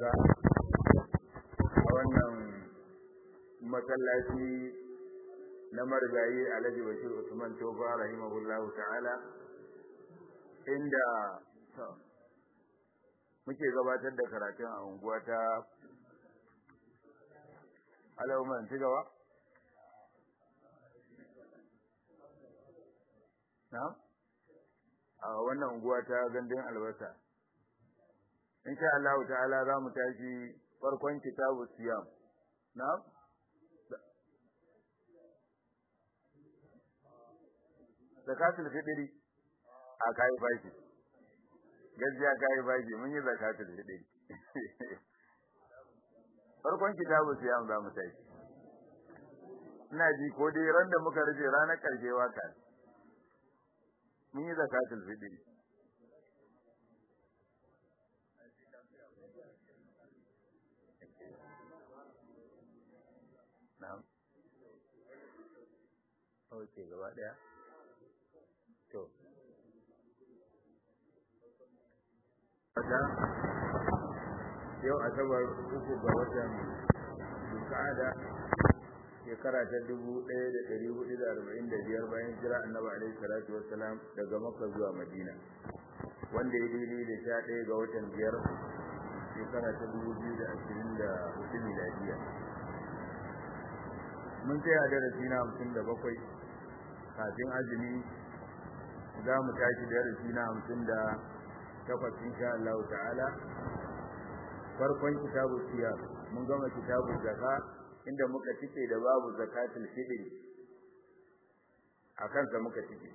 albarka a wannan masallaci na marigayi alhaji bashir usman tofa rahimahullahu ta'ala inda muke gabatar da karatun a unguwa ta alauman ci gaba na a wannan unguwa ta gandun albasa insha Allah ta'ala za mu tashi farkon kitabu siyam na zakatul fitri a kai bashi gaskiya kai bashi mun yi zakatul fitri farkon kitabu siyam za mu tashi ina ji ko dai ran da muka rufe ranar karshe waka mun yi zakatul fitri na'am okay gaba daya to wata yau asabar uku ga watan dukada shekara ta dubu ɗaya da ɗari hudu da arba'in da biyar bayan jira annabi alaihi salatu wassalam daga makka zuwa madina wanda ya daidai da sha ɗaya ga watan biyar shekara ta dubu biyu da ashirin da hudu miladiya mun tsaya darasi na hamsin da bakwai kafin azumi za mu tashi darasi na hamsin da takwas insha Allah ta'ala farkon kitabu siyar mun gama kitabu zaka inda muka cike da babu zakatul fitr a kansa muka cike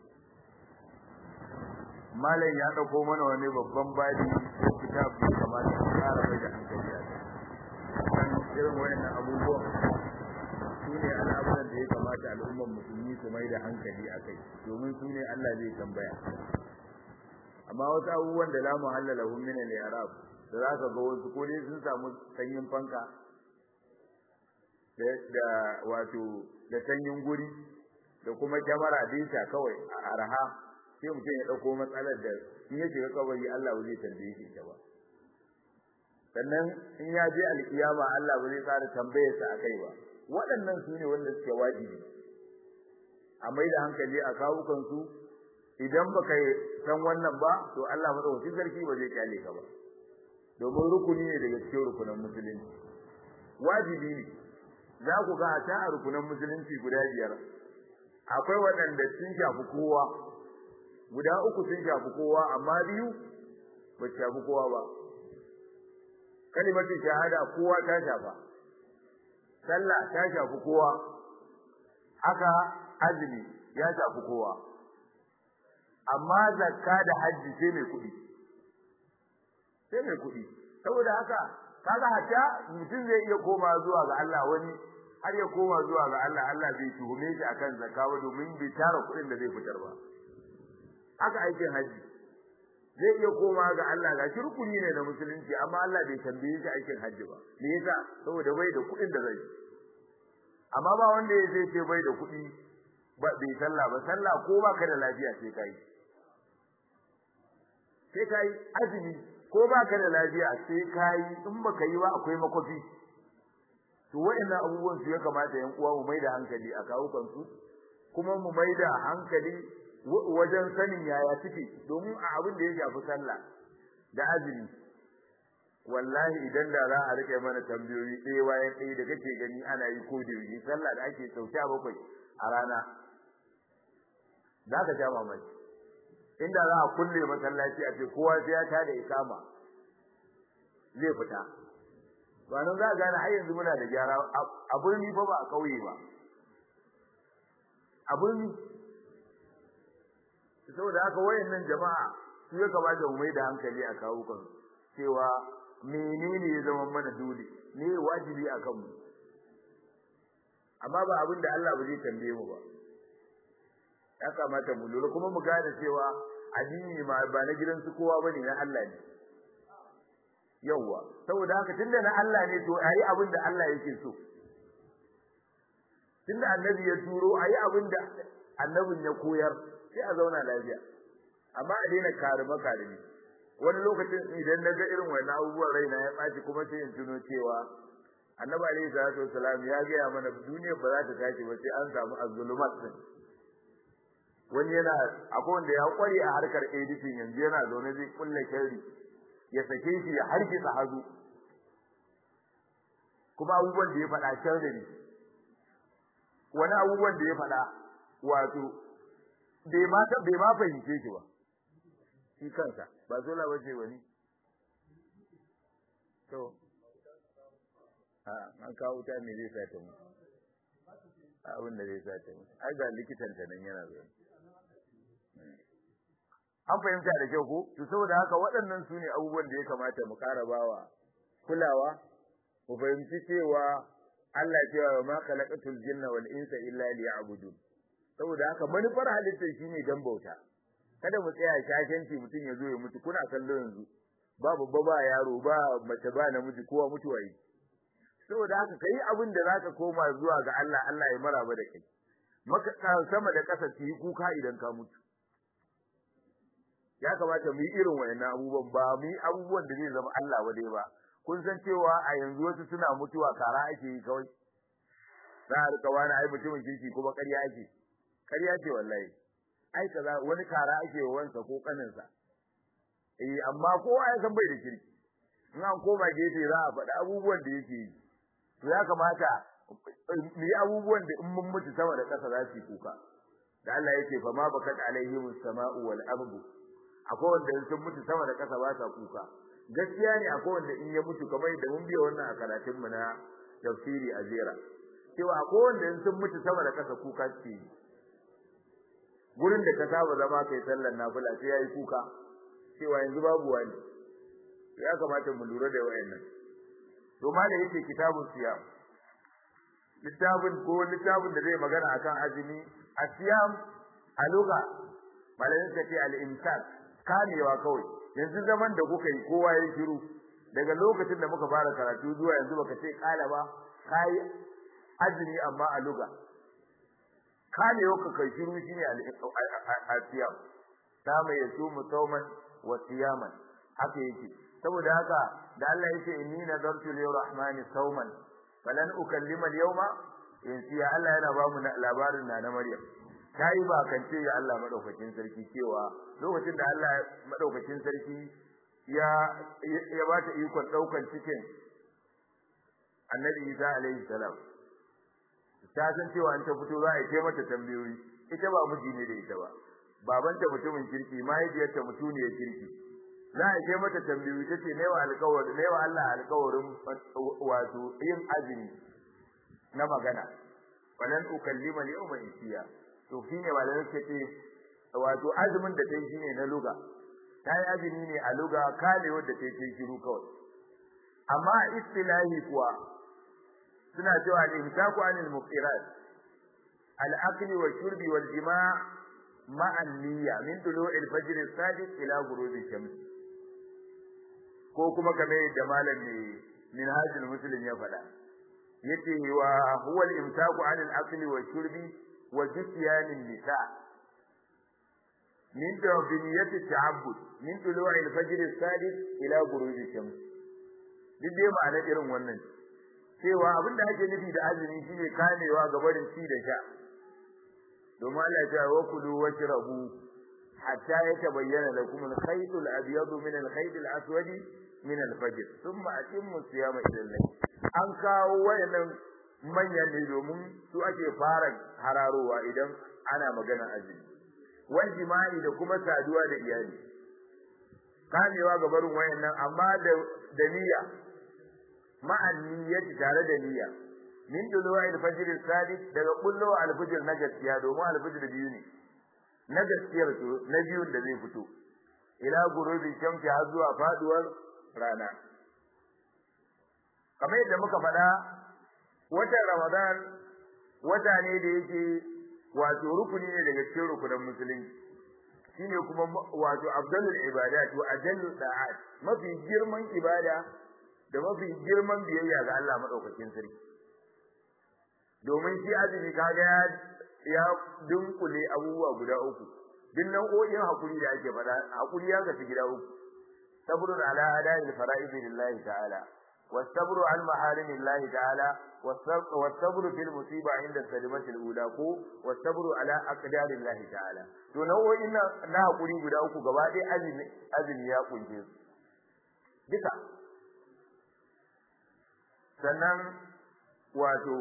malam ya dauko mana wani babban babi ko kitabu da kamata a fara mai da hankali a kan irin wayannan abubuwan su ne al'amuran da ya kamata al'ummar musulmi su mai da hankali a kai domin su ne Allah zai tambaya amma wasu abubuwan da la muhalla lahum min al-i'rab da za ka ga wasu ko dai sun samu sanyin fanka da wato da sanyin guri da kuma kyamara dinta kawai a arha sai mutum ya dauko matsalar da in ya shiga kabari Allah ba zai tambaye shi ta ba sannan in ya je alkiyama Allah ba zai tsara tambayar sa akai ba waɗannan su ne wanda suke wajibi a mai da hankali a kawukan su idan baka san wannan ba to Allah madaukakin sarki ba zai kyale ka ba domin rukuni ne daga cikin rukunan musulunci wajibi ne za ku ga ta a rukunan musulunci guda biyar akwai waɗanda sun shafi kowa guda uku sun shafi kowa amma biyu ba su shafi kowa ba kalimatu shahada kowa ta shafa sallah ta shafi kowa haka azumi ya shafi kowa amma zakka da hajji sai mai kuɗi sai mai kuɗi saboda haka kaga hatta mutum zai iya koma zuwa ga Allah wani har ya koma zuwa ga Allah Allah bai tuhume shi akan zakka ba domin bai tara kuɗin da zai fitar ba haka aikin haji zai iya koma ga Allah ga shi rukuni ne na musulunci amma Allah bai tambaye shi aikin haji ba me yasa saboda bai da kuɗin da zai amma ba wanda ya zai ce bai da kuɗi ba bai sallah ba sallah ko ba ka da lafiya sai kai sai kai azumi ko ba ka da lafiya sai kai in baka yi ba akwai makofi to waɗannan abubuwan su ya kamata yan uwa mu maida hankali a kawukan su kuma mu maida hankali wajen sanin yaya suke domin a abin da ya shafi sallah da azumi wallahi idan da za a rike mana tambayoyi ɗaya bayan ɗaya da kake gani ana yi ko da yi sallah da ake sauka bakwai a rana za ka sha mamaki inda za a kulle masallaci a ce kowa sai ya tada ikama zai fita ba nan za a gane har yanzu muna da gyara a birni fa ba a kauye ba a birni saboda haka wayannan jama'a su ya kamata mu mai da hankali a kawo kan cewa menene ya zama mana dole ne wajibi a kanmu amma ba abin da Allah ba zai tambaye mu ba ya kamata mu lura kuma mu gane cewa addini ma ba na gidan su kowa bane na Allah ne yawwa saboda haka tunda na Allah ne to ayi abin da Allah yake so tunda annabi ya turo ayi abin da annabin ya koyar sai a zauna lafiya amma a daina karima karimi wani lokacin idan na ga irin wannan abubuwan raina ya ɓaci kuma sai in tuno cewa annabi alaihi salatu wasalam ya gaya mana duniya ba za ta tashi ba sai an samu azzulumat din wani yana akwai wanda ya kware a harkar editing yanzu yana zaune zai kulle sharri ya sake shi ya harkisa hazu kuma abubuwan da ya faɗa sharri ne wani abubuwan da ya faɗa wato bai ma bai ma fahimce shi ba shi kansa ba zola bace wani to a an kawo wuta me zai sa ta mu abin da zai sa ta mu ai ga likitan ta nan yana zuwa an fahimta da kyau ko to saboda haka waɗannan su ne abubuwan da ya kamata mu ƙara bawa kulawa mu fahimci cewa Allah cewa wa ma khalaqatul jinna wal insa illa liya'budun saboda haka manufar halittar shine dan bauta kada mu tsaya shashanci mutum ya zo ya mutu kuna kallo yanzu ba babba ba yaro ba mace ba namiji kowa mutuwa yi saboda haka kai abin da zaka koma zuwa ga Allah Allah ya maraba da kai maka sama da kasa ki kuka idan ka mutu ya kamata mu yi irin wayannan abubuwan ba mu yi abubuwan da zai zama Allah wadai ba kun san cewa a yanzu wasu suna mutuwa kara ake yi kawai za a rika wani ai mutumin kirki kuma ƙarya ake ƙarya ce wallahi ai kaza wani kara ake wa wansa ko kaninsa eh amma kowa ya san bai da kirki in an koma gefe za a faɗi abubuwan da yake yi to ya kamata mu yi abubuwan da in mun mutu sama da ƙasa za su yi kuka da Allah yake fa ma bakat alaihim as-sama'u wal ardu akwai wanda sun mutu sama da ƙasa ba sa kuka gaskiya ne akwai wanda in ya mutu kamar da mun biya wannan a karatun mu na tafsiri a jera cewa akwai wanda in sun mutu sama da ƙasa kuka suke yi gurin da ka saba zama kai sallar nafila sai yayi kuka cewa yanzu babu wani ya kamata mu lura da wayannan to ma da yake kitabun siyam littafin ko littafin da zai magana akan azumi asiyam a lugha malamin ka ce al-imsak kamewa kawai yanzu zaman da kuka yi kowa ya shiru daga lokacin da muka fara karatu zuwa yanzu baka ce kala ba kai azumi amma a lugha kamewa ka kai shiru shine al-asiyam sama yasumu sawman wa siyaman haka yake saboda haka da Allah yake inni nadartu lir-rahmani sawman falan ukallima al-yawma insiya Allah yana ba mu labarin na na Maryam tayi ba kance ya Allah madaukakin sarki cewa lokacin da Allah madaukakin sarki ya ya ba ta ikon daukan cikin Annabi Isa alaihi salam ta san cewa an ta fito za a yi mata tambayoyi ita ba miji ne da ita ba babanta mutumin kirki mahaifiyarta mutuniyar kirki za a yi mata tambayoyi tace ne wa alƙawari ne wa Allah alƙawarin wato yin azumi na magana walan ukallima al-yawma insiya to shine malamin suka ce wato azumin da tayi shine na luga tayi azumi ne a luga kale wanda tayi tayi shiru kawai amma istilahi kuwa suna cewa al-imsaku anil muqirat al-akli wa shurbi wal jima' ma'a niyya min tulu'il fajr as-sadiq ila ghurubi shams ko kuma kamar da malam ne minhajul muslim ya faɗa yace wa huwa al-imsaku 'an al-akli wa shurbi wa jisyan an-nisa min tawbiniyat at-ta'abbud min tulu'i al-fajr as-sadiq ila ghurubi shams duk dai ma'ana irin wannan cewa abinda ake nufi da azumi shine kamewa ga barin ci da sha domin Allah ya ce wa kulu washrabu hatta yatabayyana lakum al-khayt al-abyad min al-khayt al-aswad min al-fajr thumma atimmu siyama ila al-layl an kawo wayannan manyan ne domin su ake fara hararowa idan ana magana azumi wal jima'i da kuma saduwa da iyali kamewa ga barin wayannan amma da da niyya ma'an niyyati tare da niyya min duluwa al-fajr as-sadiq daga kullu al-fajr na gaskiya domin al-fajr biyu ne na gaskiyar to na biyun da zai fito ila gurubi shamsi har zuwa faduwar rana kamar yadda muka faɗa watan ramadan wata ne da yake wato rukuni ne daga cikin rukunan musulunci shine kuma wato afdalul ibadat wa ajallul da'at mafi girman ibada da mafi girman biyayya ga Allah madaukakin sarki domin shi azumi kaga ya ya dunkule abubuwa guda uku duk nau'o'in hakuri da ake faɗa hakuri ya gaci gida uku sabrun ala ada'i al-fara'id lillahi ta'ala والصبر عن محارم الله تعالى والصبر في المصيبة عند الصدمة الأولى والصبر على أقدار الله تعالى to nau'o'in na hakuri guda uku gaba ɗaya azumi azumi ya kunce su duka sannan wato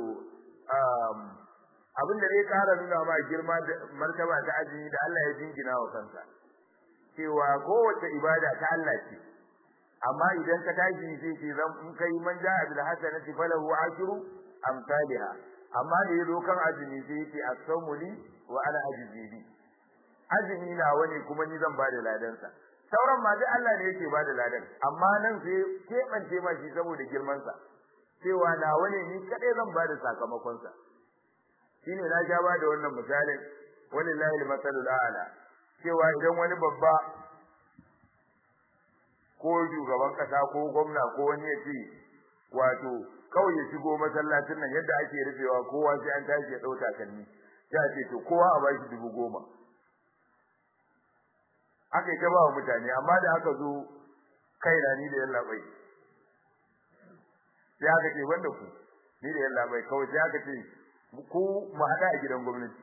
abin da zai ƙara nuna ma girma da martaba ta azumi da Allah ya jingina wa kansa cewa kowace ibada ta Allah ce amma idan ka tashi sai ce zan in kai man ja'a bil hasanati falahu ashru amsalha amma da yazo kan azumi sai ce as-sawmu li wa ana ajzi bi azumi na wani kuma ni zan bada ladan sa sauran ma duk Allah ne yake bada ladan amma nan sai kebance ma shi saboda girman sa cewa na wani ni kadai zan bada sakamakon sa shine na ja ba da wannan misalin walillahi al-masalul a'la cewa idan wani babba ko shugaban kasa ko gwamna ko wani ya ce wato kawai ya shigo masallacin nan yadda ake rufewa kowa sai an tashi ya dauka kanni ya ce to kowa a bashi dubu goma aka yi ta ba wa mutane amma da aka zo kai na ni da yalla bai sai aka ce wanda ku ni da yalla bai kawai sai aka ce ku mu hada a gidan gwamnati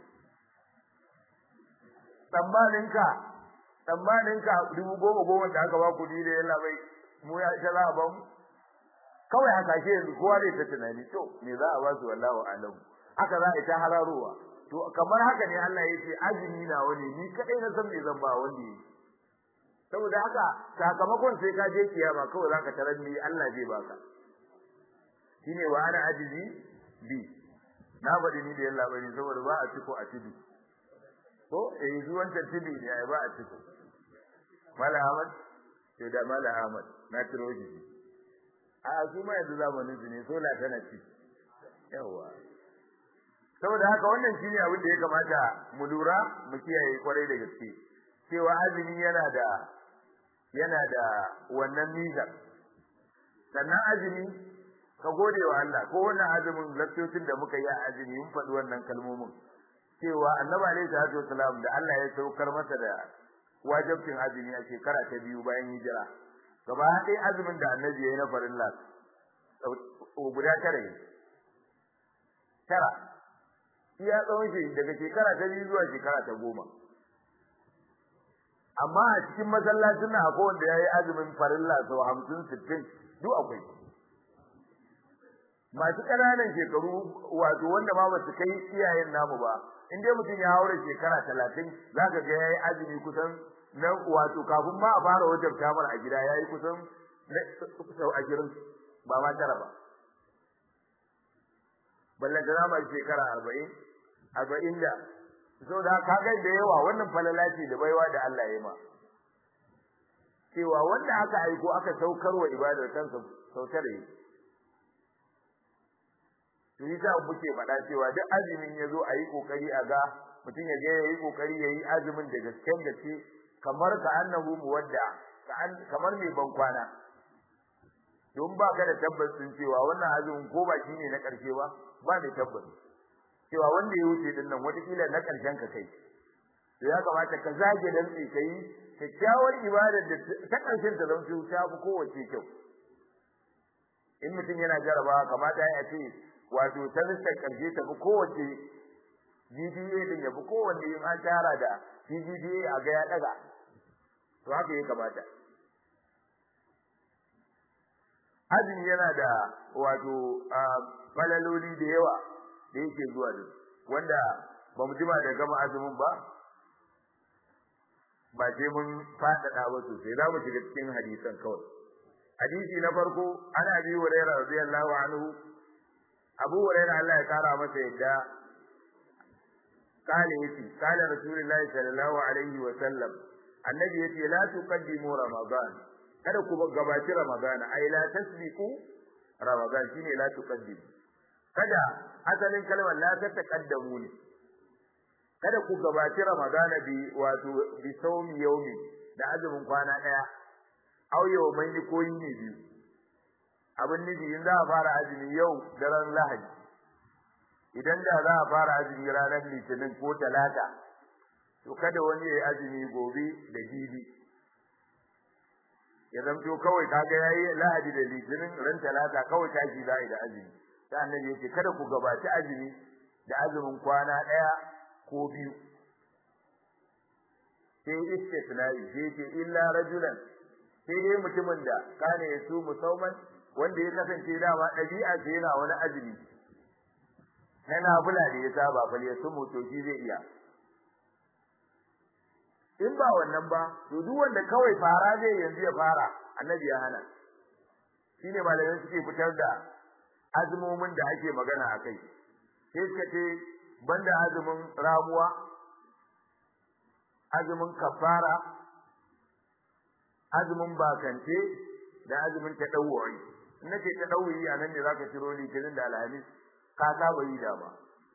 tsammanin ka tsammanin ka dubu goma goma da aka ba ku ni da yalla bai mu ya ita za a ba mu kawai haka ke yanzu kowa zai ta tunani to me za a ba su wallahu alamu haka za a ta hararowa to kamar haka ne Allah ya ce azumi na wani ni kadai na san me zan ba wani saboda haka sakamakon sai ka je kiyama kawai zaka tarar ni Allah zai baka shine wa ana ajizi bi na faɗi ni da yalla bane saboda ba a ciko a tibi ko eh zuwan tibi ne ai ba a ciko mala ahmad to da mala ahmad na tiro shi a su ma yanzu zamanin su ne sola tana ci yawa saboda haka wannan shine abin da ya kamata mu lura mu kiyaye kwarai da gaske cewa azumi yana da yana da wannan mizan sannan azumi ka gode wa Allah ko wannan azumin laktocin da muka yi a azumi mun faɗi wannan kalmomin cewa annabi alaihi salatu wasalam da Allah ya saukar masa da wajibcin azumi a shekara ta biyu bayan hijira gaba ɗaya azumin da annabi ya yi na farilla guda tara ne tara iya tsawon shi daga shekara ta biyu zuwa shekara ta goma amma a cikin masallacin na akwai wanda ya yi azumin farilla sau hamsin sittin duk akwai masu ƙananan shekaru wato wanda ma ba su kai iyayen namu ba in dai mutum ya haura shekara talatin za ka ga ya yi azumi kusan na wato kafin ma a fara wajen kamar a gida ya yi kusan sau ashirin ba ma tara ba ballanta na mai shekara arba'in arba'in da so da ka ga da yawa wannan falala ce da baiwa da Allah ya ma cewa wanda aka aiko aka saukar wa ibadar kansa sautar yi to yi ta muke faɗa cewa duk azumin ya zo a yi ƙoƙari a ga mutum ya ga ya yi ƙoƙari ya yi azumin da gasken gaske kamar ka annahu muwadda kamar mai ban kwana don ba ka da tabbas din cewa wannan azumin ko ba shine na ƙarshe ba ba da tabbas cewa wanda ya wuce din nan watakila na ƙarshen ka kai to ya kamata ka zage dantse ka yi kyakkyawar ibadar da ta ƙarshen ta zama ta fi kowace kyau in mutum yana jarabawa kamata ya ce wato ta lissa ƙarshe ta fi kowace GDA din ya fi kowanne in an tara da GDA a ga ya ɗaga to haka ya kamata azumi yana da wato falaloli da yawa da yake zuwa da wanda ba mu jima da gama azumin ba ba sai mun faɗaɗa ba sosai za mu shiga cikin hadisan kawai hadisi na farko ana bi huraira radiyallahu anhu abu huraira Allah ya kara masa yadda قال يتي قال رسول الله صلى الله عليه وسلم النبي يتي لا تقدموا رمضان kada ku gabaci Ramadan ai la tasbiqu Ramadan shine la tuqaddim kada asalin kalmar la ta taqaddamu ne kada ku gabaci Ramadan bi wato bi sawmi yawmi da azumin kwana daya au yawman ni koyi ne biyu abin nufi in za a fara azumi yau daren Lahadi idan da za a fara azumi ranar Litinin ko Talata to kada wani ya yi azumi gobe da jibi ya zamto kawai kaga yayi lahadi da litinin ran talata kawai tashi za da azumi sai annabi yace kada ku gabaci azumi da azumin kwana daya ko biyu sai istisnai sai ce illa rajulan sai dai mutumin da kana yasu musauman wanda ya kasance dama dabi'a ce yana wani azumi na nafila da ya saba fa ya su motoci zai iya in ba wannan ba to duk wanda kawai fara zai yanzu ya fara annabi ya hana shine malamai suke fitar da azumomin da ake magana akai sai suka ce banda azumin ramuwa azumin kafara azumin bakance da azumin tadawwuri in nake tadawwuri anan ne zaka ciro litinin da alhamis ka saba yi dama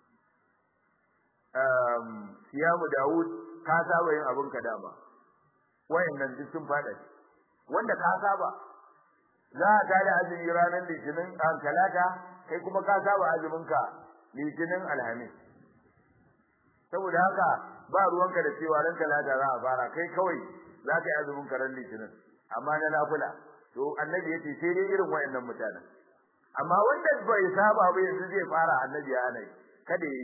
um siyamu daud ka saba yin abin ka dama wayannan duk sun fada wanda ka saba za ka tada azumi ranar litinin an talata kai kuma ka saba azumin ka litinin alhamis saboda haka ba ruwanka da cewa ran talata za a fara kai kawai za ka yi azumin ka ran litinin amma na nafila to annabi yace sai dai irin wayannan mutanen amma wanda bai saba ba yanzu zai fara annabi ya hana kada yi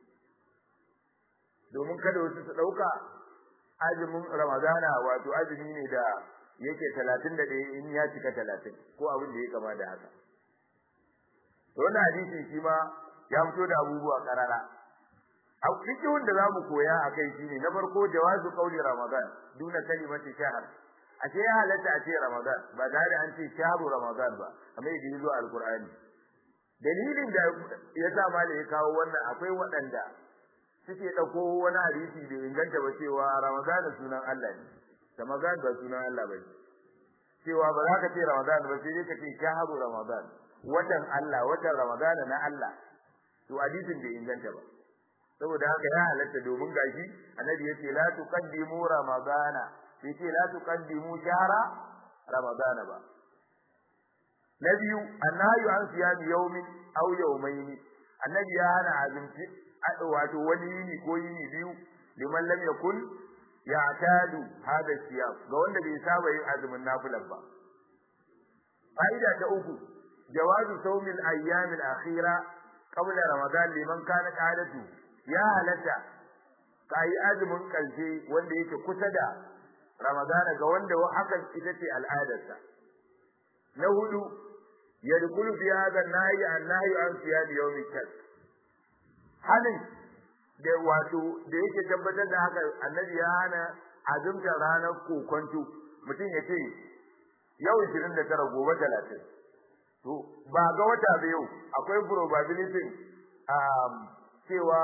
domin kada wasu su dauka azumin ramadana wato azumi ne da yake 31 in ya cika 30 ko abin da ya kama da haka to wannan hadisi shi ma ya fito da abubuwa karara a cikin da zamu koya akai shine na farko jawazu qauli ramadan duna kalimati shahr ashe ya halatta a ce ramadan ba tare an ce shahru ramadan ba kamar yadda yazo alqur'ani dalilin da ya sa malai ya kawo wannan akwai waɗanda suke dauko wani hadisi da inganta ba cewa ramadan sunan Allah ne ramadan ba sunan Allah ba cewa ba za ka ce ramadan ba sai dai ka ce shahru ramadan watan Allah watan ramadan na Allah to hadisin bai inganta ba saboda haka ya halatta domin gashi annabi yace la tuqaddimu ramadana yace la tuqaddimu shahra ramadana ba na biyu annahu an siyami yawmin aw yawmayn annabi ya hana azumci wato wani yini ko yini biyu liman lam yakun ya'tadu hada siyam ga wanda bai saba yin azumin nafilan ba fa'ida ta uku jawazu sawmil ayyamil akhira qabla ramadan liman kana qadatu ya halatta kai azumin karshe wanda yake kusa da ramadan ga wanda hakan ita ce al'adarsa na hudu yadkhulu fi hadha an-nahy an-nahy an siyam yawm al halin da wato da yake tabbatar da haka annabi ya hana azumta ranar kokonto mutum ya ce yau 29 gobe 30 to ba ga wata ba yau akwai probability um cewa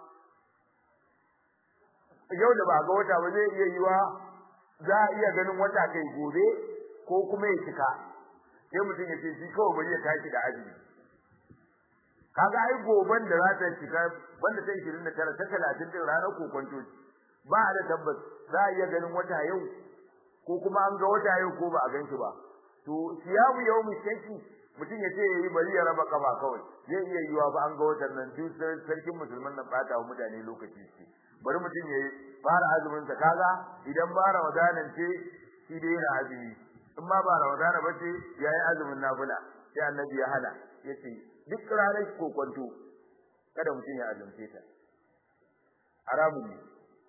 yau da ba ga wata ba zai iya yiwa za a iya ganin wata kai gobe ko kuma ya cika sai mutum ya ce shi kawai bari ya tashi da azumi kaga ai goban da za ta cika banda ta 29 ta 30 din ranar kokonto ba da tabbas za a iya ganin wata yau ko kuma an ga wata yau ko ba a gan shi ba to siyamu yawmi shaki mutum ya ce yayi bari ya raba kafa kawai zai iya yiwa ba an ga watan nan duk sarkin musulman nan bata wa mutane lokaci ce bari mutum ya fara azumin sa kaga idan ba ramadanan ce shi dai yana azumi in ma ba ramadana ba ce yayi azumin nafila sai annabi ya hana yace duk ranar kokonto kada mutum ya azumce ta haramun ne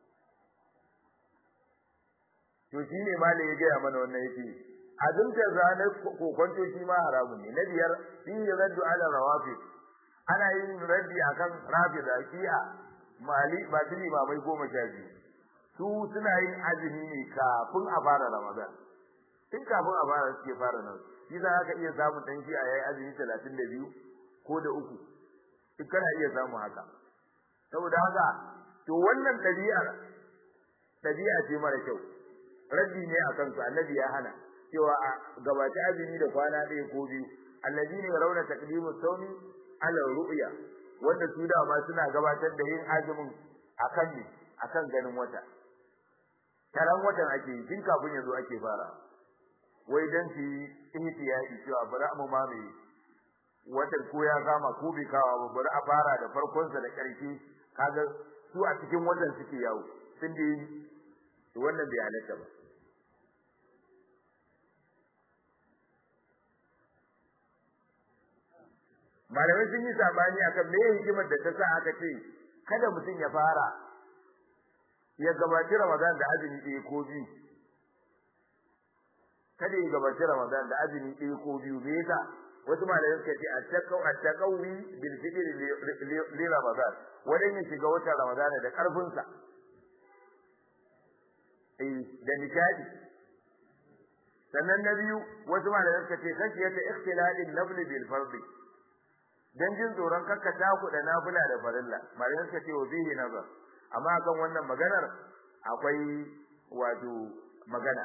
to shine malai ya gaya mana wannan yake azumta ranar kokonto shi ma haramun ne na biyar fi raddu ala rawafi ana yin raddi akan rafida shi'a mali ba tuni ba mai goma sha biyu su suna yin azumi ne kafin a fara ramadan tun kafin a fara suke fara nan shi za ka iya samun dan shi'a yayi azumi talatin da biyu ko da uku duk kana iya samu haka saboda haka to wannan ɗabi'ar ɗabi'a ce mara kyau raddi ne akan su annabi ya hana cewa a gabaci azumi da kwana ɗaya ko biyu allazina yarawna taqdimu sawmi ala ru'ya wanda su da ma suna gabatar da yin azumin akan ne akan ganin wata taran watan ake yi tun kafin yazo ake fara wai dan su ihtiyadi cewa bari mu ma mai watan ko ya kama ko bai kawa ba bari a fara da farkon sa da ƙarshe kaga su a cikin watan suke yawo sun da wannan bai halatta ba malamai sun yi sabani akan me hikimar da ta sa aka ce kada mutum ya fara ya gabaci Ramadan da azumi ɗaya ko biyu kada ya gabaci Ramadan da azumi ɗaya ko biyu me yasa wasu malamai suka ce attaqaw attaqawi bil fitr li Ramadan wadan ya shiga watan Ramadan da karfin sa eh da nishadi sannan na biyu wasu malamai suka ce kashiyata ikhtilalin nafl bil fardi dan jin tsoron kakkata ku da nafila da farilla malamai suka ce wa bihi nazar amma kan wannan maganar akwai wato magana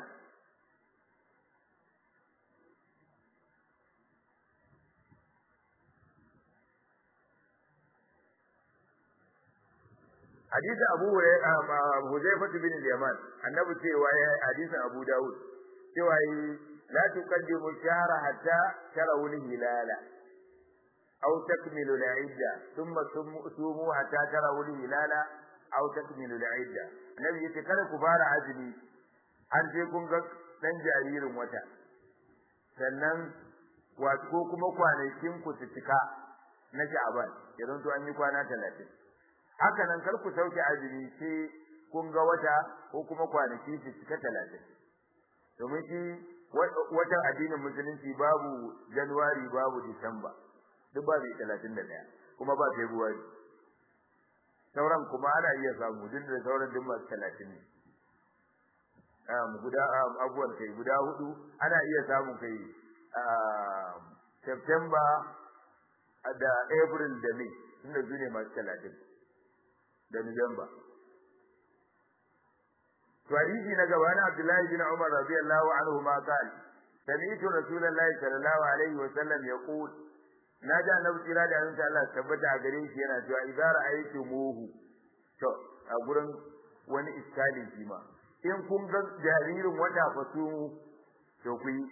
hadisi Abu Huzaifa bin al-Yaman annabi cewa ya hadisin Abu Dawud cewa la tuqaddimu shahra hatta tarawul hilala aw takmilu al-idda thumma sumu hatta tarawul hilala aw takmilu al-idda annabi yace kada ku fara azumi an je kun ga dan jaririn wata sannan wato ko kuma kwanakin ku su cika na Sha'ban idan to an yi kwana 30 haka nan kar ku sauke azumi sai kun ga wata ko kuma kwanaki su cika 30 domin shi watan addinin musulunci babu January babu Disamba duk ba bai 31 kuma ba February sauran kuma ana iya samu duk da sauran duk masu 30 ne um guda abuwan kai guda hudu ana iya samun kai September da April da May tunda su ne masu 30 da Nuwamba. To hadisi na gaba na Abdullahi bin Umar radiyallahu anhu ma qala sami'tu Rasulullahi sallallahu alaihi wa sallam yaqul na ji annabi tsira da annabi Allah tabbata a gare shi yana cewa idza ra'aytumuhu to a gurin wani iskali shi ma in kun ga jaririn wata fasu to ku yi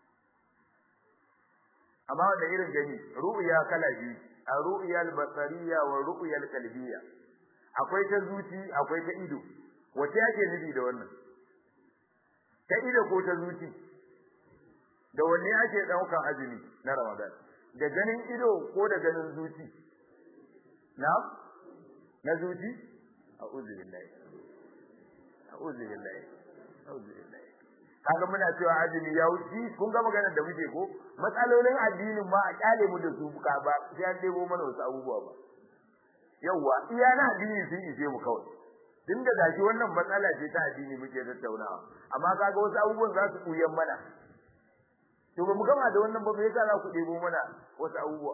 amma wanda irin gani ru'ya kala biyu a ru'ya al-basariyya wa ru'ya al-qalbiyya akwai ta zuci akwai ta ido wace yake nufi da wannan ta ido ko ta zuci da wanne ake daukan azumi na Ramadan da ganin ido ko da ganin zuci na na zuci a'udhu billahi a'udhu billahi a'udhu billahi kaga muna cewa azumi ya wuce kun ga maganar da muke ko matsalolin addinin ma a kyale mu da su ka ba sai an debo mana wasu abubuwa ba yawa iya na addini sun ishe mu kawai tun da gashi wannan matsala ce ta addini muke tattaunawa amma kaga wasu abubuwan za su kuyan mana to ba mu gama da wannan ba me yasa za ku debo mana wasu abubuwa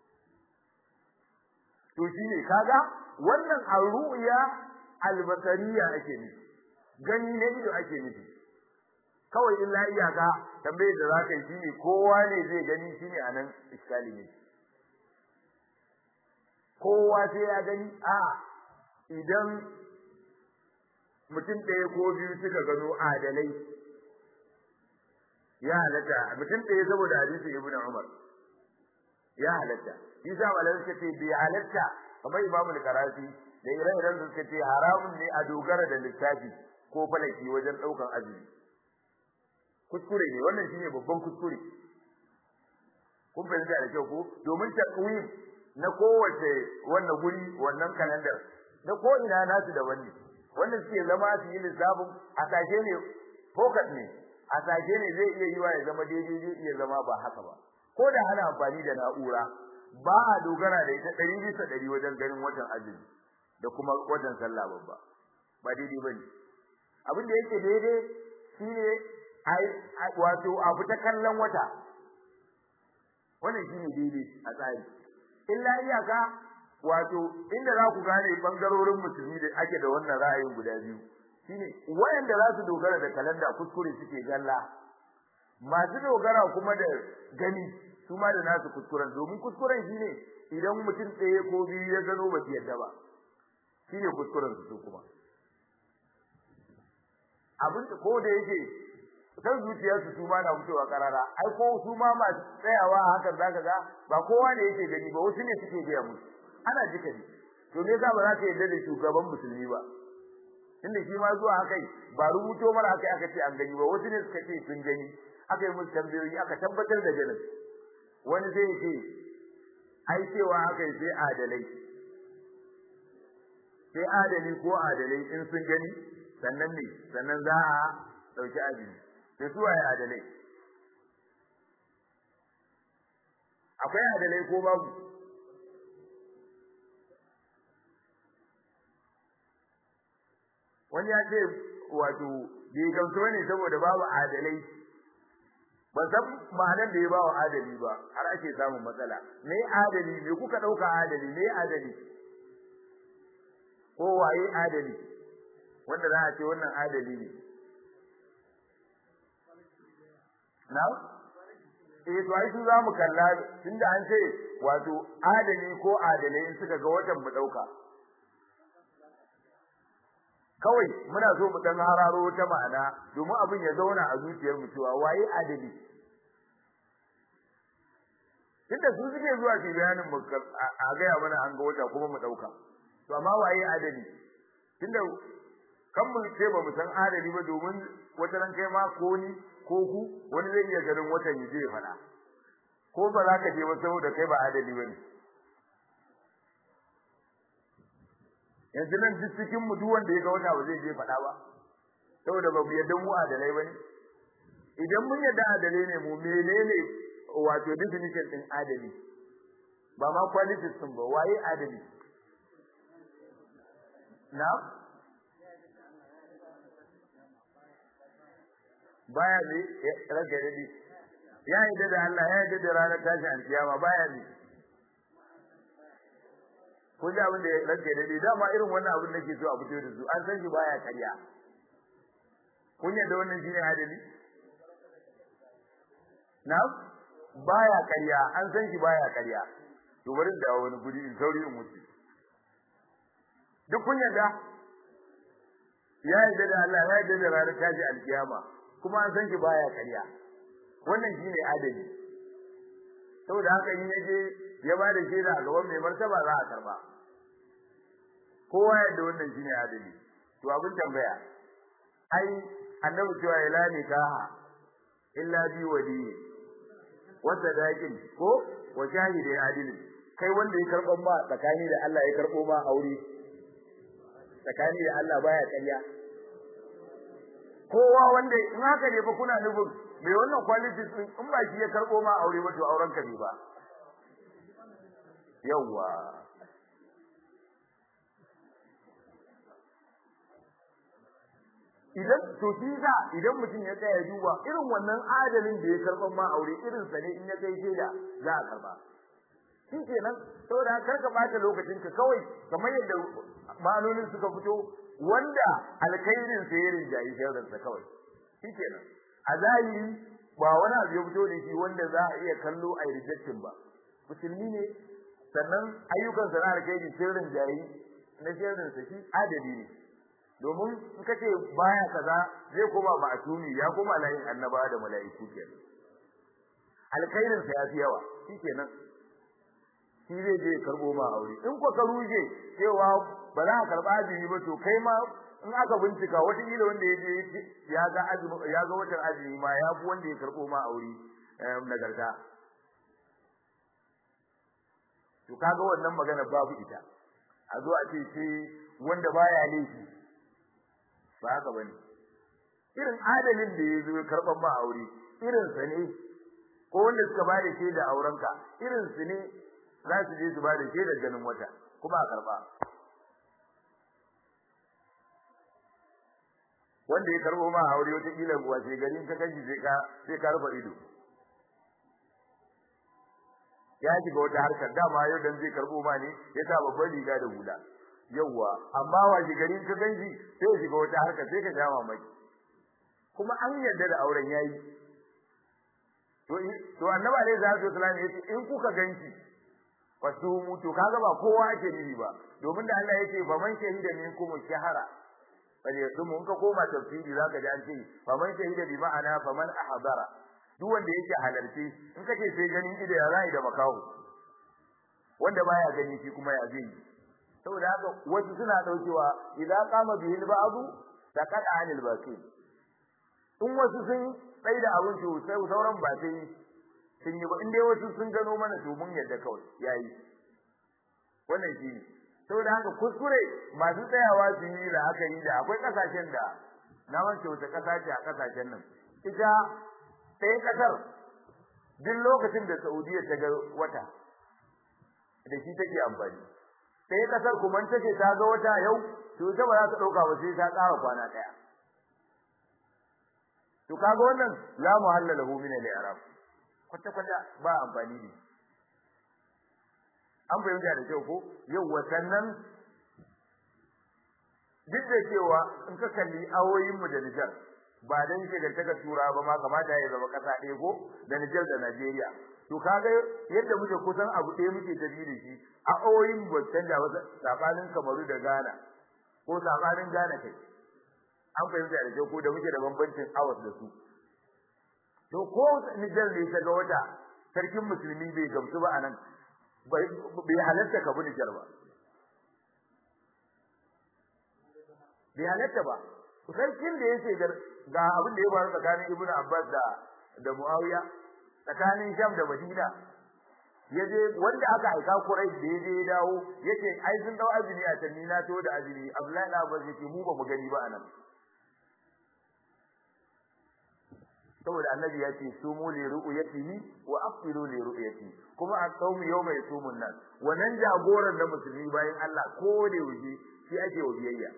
to shine kaga wannan arruya albasariya ake nufi gani na ido ake nufi kawai illa iyaka tambayar da za ka yi shine kowa ne zai gani shine anan iskali ne kowa sai ya gani a idan mutum ɗaya ko biyu suka gano adalai ya halatta mutum ɗaya saboda hadisin ibn Umar ya halatta shi sa malamai suka ce bai halatta kamar Imam al-Qarafi da ire-iren su suka ce haramun ne a dogara da littafi ko falaki wajen ɗaukan azumi kuskure ne wannan shine babban kuskure kun fahimta da kyau ko domin takwim na kowace wannan guri wannan kalandar na ko ina nasu da wanne wannan suke zama su yi lissafin a sashe ne focus ne a sashe ne zai iya yiwa ya zama daidai zai iya zama ba haka ba ko da ana amfani da na'ura ba a dogara da ita ɗari bisa ɗari wajen ganin watan azumi da kuma watan sallah babba ba daidai bane abin da yake daidai shine wato abu ta kallon wata wannan shine daidai a tsari illa iyaka wato inda za ku gane bangarorin musulmi da ake da wannan ra'ayin guda biyu shine wayanda za su dogara da kalanda kuskure suke galla masu dogara kuma da gani su ma da nasu kuskuren domin kuskuren shine idan mutum ɗaya ko biyu ya gano ba su yadda ba shine kuskuren su kuma abin ko da yake san zuciyarsu su ma na fitowa karara ai ko su ma masu tsayawa hakan zaka ga ba kowa ne yake gani ba wasu ne suke gaya musu ana jika ne to me yasa ba za ka yarda da shugaban musulmi ba tunda shi ma zuwa haka ba rubuto mara haka aka ce an gani ba wasu ne suka ce sun gani aka yi musu tambayoyi aka tabbatar da ganin wani zai ce ai cewa haka sai adalai sai adali ko adalai in sun gani sannan ne sannan za a dauki azumi sai su waye adalai akwai adalai ko babu wani ya ce wato bai gamsu ne saboda babu adalai ban san ma'anar da ya ba wa adali ba har ake samun matsala me adali me kuka dauka adali me adali ko waye adali wanda za a ce wannan adali ne na eh to ai su za mu kalla tunda an ce wato adali ko adalai in suka ga watan mu dauka kawai muna so mu dan hararo ta ma'ana domin abin ya zauna a zuciyar mu cewa waye adali tunda su suke zuwa su bayanin mu a gaya mana an ga wata kuma mu dauka to amma waye adali tunda kan mu ce ba mu san adali ba domin wata ran kai ma ko ni ko ku wani zai iya ganin watan ya je ya fada ko ba za ka je ba saboda kai ba adali bane yanzu nan duk cikin mu duk wanda ya ga wata ba zai je fada ba saboda ba mu yadda mu adalai bane idan mun yadda adalai ne mu menene wato definition din adali ba ma qualities din ba waye adali na baya ne rage dadi ya yi da Allah ya yi da ranar tashi alkiyama baya ne ko ji abin da ya rage dadi dama irin wannan abin da ke so a fito da su an san shi baya karya kun yadda wannan shine adali na baya karya an san shi baya karya to bari da wani guri in sauri in wuce duk kun yadda ya yi da Allah ya yi da ranar tashi alkiyama kuma an san shi baya karya wannan shine adali saboda haka in yaje ya ba da shaida a gaban mai martaba za a karba kowa yadda wannan shine adali to abin tambaya ai annabi cewa ya lani kaha illa bi wali wa sadaqin ko wa shahidi adili kai wanda ya karbo ma tsakani da Allah ya karbo ma aure tsakani da Allah baya karya kowa wanda in haka ne fa kuna nufin mai wannan qualities din in ba shi ya karbo ma aure ba to auren ka ne ba yawa idan to shi za idan mutum ya tsaya duba irin wannan adalin da ya karban ma aure irin sa ne in ya kai shaida za a karba shi kenan saboda kar ka bata lokacin ka kawai kamar yadda ma'anonin suka fito wanda alkhairin sa ya rinjayi sharrin sa kawai shi kenan a zahiri ba wani abu ya fito da shi wanda za a iya kallo a rejectin ba musulmi ne sannan ayyukan sa na alkhairi sun rinjayi na sharrin sa shi adali ne domin in kace baya kaza zai koma ma'asumi ya koma layin annaba da mala'iku kenan alkhairin sa ya fi yawa shi kenan shi zai je karbo ma aure in ko ka ruje cewa ba za ka karba azumi ba to kai ma in aka bincika wata kila wanda yaje ya ga azumi ya ga watan azumi ma ya fi wanda ya karbo ma aure nagarta to kaga wannan magana babu ita a zo a ce sai wanda baya laifi ba haka bane irin adalin da ya zo karban ma aure irin sa ne ko wanda suka ba da shaida aurenka irin su ne za su je su ba da shaida ganin wata kuma a karba wanda ya karbo ma aure wata kila kuwa sai garin ka kanji sai ka sai ka rufe ido ya shiga wata harkar dama yau dan zai karbo ma ne ya sa babban riga da hula yawwa amma wa shi garin ka ganji sai ya shiga wata harkar sai ka ja mamaki kuma an yarda da auren yayi to to annabi alaihi salatu wasallam yace in kuka ganki fasumu to kaga ba kowa ake nufi ba domin da Allah yace fa man shahida minkum shahara bale yasumu in ka koma tafsiri zaka ji an ce fa man shahida bi ma'ana fa man ahdara duk wanda yake halarci in kace sai ganin ido ya rai da makaho wanda baya gani shi kuma ya zai saboda haka wasu suna daukewa idan qama bihil ba'du taqada anil baqi in wasu sun tsaida abin su sai sauran ba sai sun yi ba in dai wasu sun gano mana to mun yadda kawai yayi wannan shi ne saboda haka kuskure masu tsayawa su yi da aka yi da akwai kasashen da na wance wata kasa ce a kasashen nan ita ɗaya kasar duk lokacin da Saudiya ta ga wata da shi take amfani ɗaya kasar kuma take ta ga wata yau to ita ba za ta ɗauka ba sai ta ƙara kwana ɗaya to kaga wannan la muhallalahu min al-i'rab kwata kwata ba amfani ne an fahimta da kyau ko yau watannan duk da cewa in ka kalli awoyin mu da Nijar ba dan shigantaka tura ba ma kamata ya zama kasa ɗaya ko da Nijar da Najeriya to kaga yadda muke kusan abu ɗaya muke tafi da shi a awoyin ba canja ba sabanin Kamaru da Ghana ko sabanin Ghana kai an fahimta da kyau ko da muke da bambancin hours da su to ko Nijar ne ta ga wata sarkin musulmi bai gamsu ba anan bai halatta ka bi Nijar ba bai halatta ba sarkin da yake ga abin da ya faru tsakanin Ibn Abbas da da Muawiya tsakanin Sham da Madina yaje wanda aka aika Quraysh da yaje ya dawo yace ai sun dau azumi a tanni na to da azumi Abdullahi na Abbas yace mu ba mu gani ba anan saboda annabi ya ce sumu li ru'yatihi wa afiru li ru'yati kuma a tsawmi yawma yasumun nan wannan jagoran da musulmi bayan Allah ko da yaushe shi ake wa biyayya